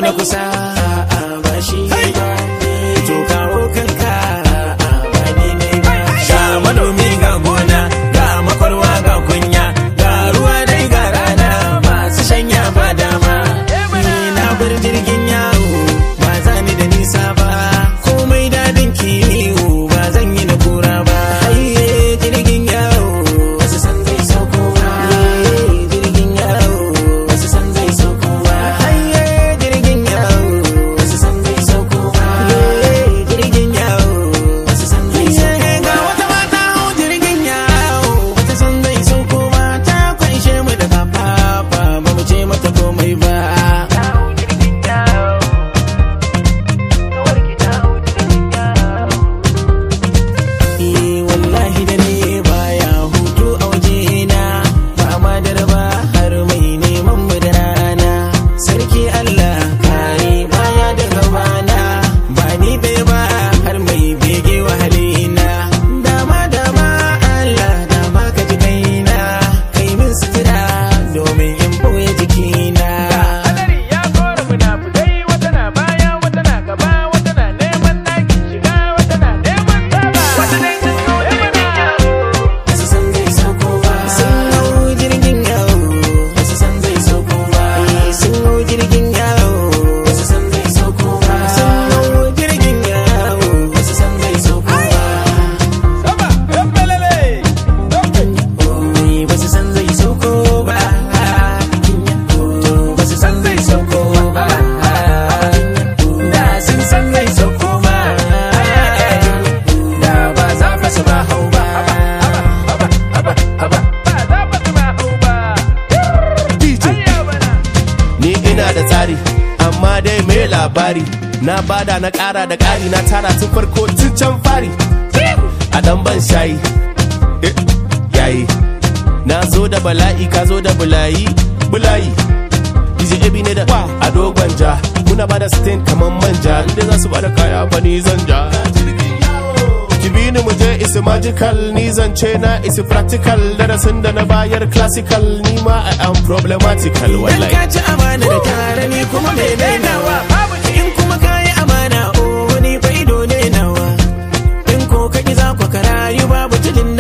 na kusa ba shi ba to kawo kanka ba ni ne ba ga manomi ga gona ga makwarwa ga kunya ga ruwa dai ga rana masu shanya ba dama ni na bar jirgin yawo ba za ni da nisa ba komai dadin kiwo ba zan yi na kura ba haye jirgin yawo wasu san zai sauko ba jirgin yawo wasu san zai sauko ba haye jirgin yawo wasu san zai sauko ba jirgin yawo wasu san zai sauko ba ga wata mata hau jirgin yawo wata san zai sauko ba ta kwanshe mu da kafafa ba mu ce mata komai ba Eh wallahi da ne baya hutu a wajena ba ma da raba har mai neman mu da rana sarki Allah kare baya da gabana ba ni bai ba har mai bege wahalina dama dama Allah dama ka ji kaina kai min sutura domin in boye jikina Hadari ya kora munafukai wata na baya wata na gaba wata na neman ɗakin shiga wata na neman saba. Wata dai sun zo da mana. Wasu san zai sauko ba. Sun hau jirgin yawo. Wasu san zai sauko ba. Sun hau jirgin yawo. Wasu san zai sauko ba. Sun hau jirgin yawo. Wasu san zai sauko ba. Sama, ɗan belele. Oi, Wasu san zai sauko ba. Wasu san zai sauko ba. Da sun san zai sauko ba. Da ba za fa su ba hau ba. Ba za ba su ma hau ba. DJ Ayya bana. ni ina da tsari amma dai me labari na bada na ƙara da ƙari na tara tun farko tun can fari a dan ban shayi eh, yayi na zo da bala'i ka zo da bulayi bulayi DJ Ebi ne da a dogon ja muna bada stain kaman manja inda za su bada kaya fa ni zan ja ki bi ni mu je isi magical ni zance na isi practical darasin da na bayar classical ni ma I am problematical Dan wallahi ka ci amana da tare ni kuma mai dainawa babu in kuma ka yi amana o wani fa ido ne nawa in ko ka ki za ku karayu babu tudun